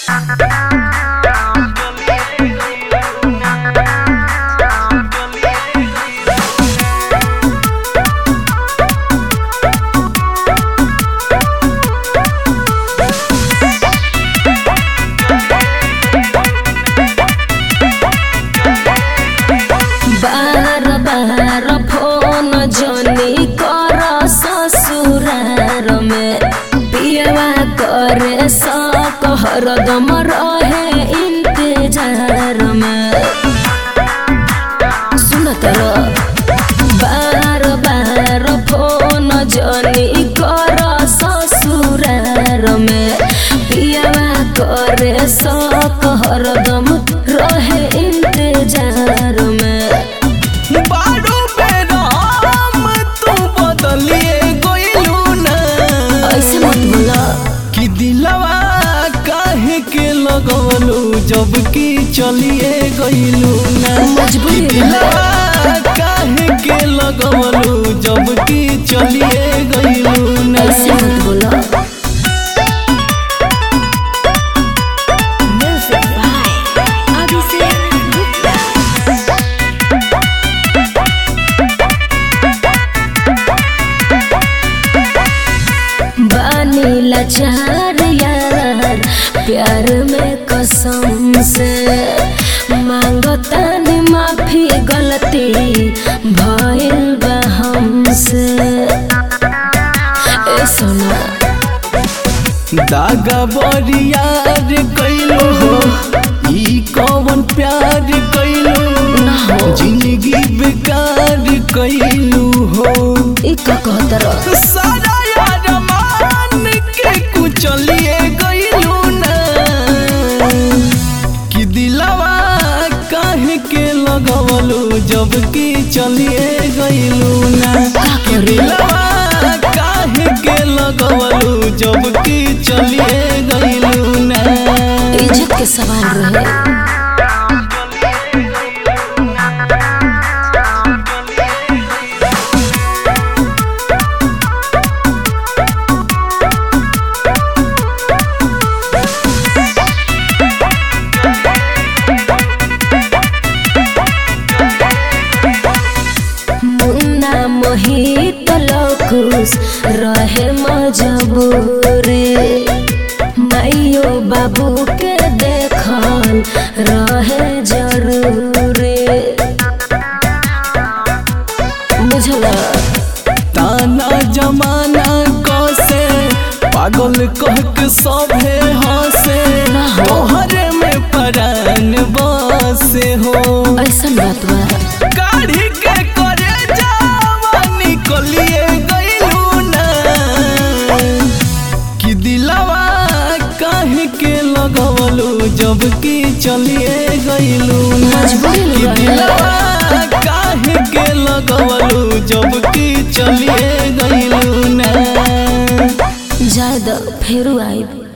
बार बार phone जनी कर ससुरार में पियवा करे सक हरदम रहे इंतजार में सुनत बार बार फोन जनी कर ससुरार में पियवा करे सक हरदम रहे इंतजार में बारू बेराम तू बदलिए गइलू ना ऐसे मत बोला कि दिलवा काहे के लगवलू जब कि चलिए गइलू ना मजबूरी कि दिलवा काहे के लगवलू जब कि चलिए गइलू ना ऐसे मत बोला बानी लाचार यार प्यार में कसम से मांगतानी माफी गलती भइल बा हमसे ए सोना दागा बरियार कैलू हो ई कौन प्यार कैलू ना हो जिंदगी बेकार कैलू हो ई का कहत रह सारा यार मान के कुचलिए गइलू ना कि दिलवा काहे के लगवलू जब कि चलिए गइलू ना का कि करी? दिलवा काहे के लगवलू जब कि चलिए गइलू ना इज्जत के सवाल रहे मुन्ना मोहित लकुस रहे मजबूरी माइयो बाबू के देखल रहे जरूरी बुझला ताना जमाना कसे पागल कह के सभे हंसे ना हो। तोहरे में परान बसे हो ऐसा बात बा काढ़ी के करे जावानी कलिए गइलू ना कि दिलवा काहे के लगवलू जब कि चलिए गइलू ना मजबूरी में कि रहे। दिलवा काहे के लगवलू जब कि चलिए गइलू ना जायद फेरू आइब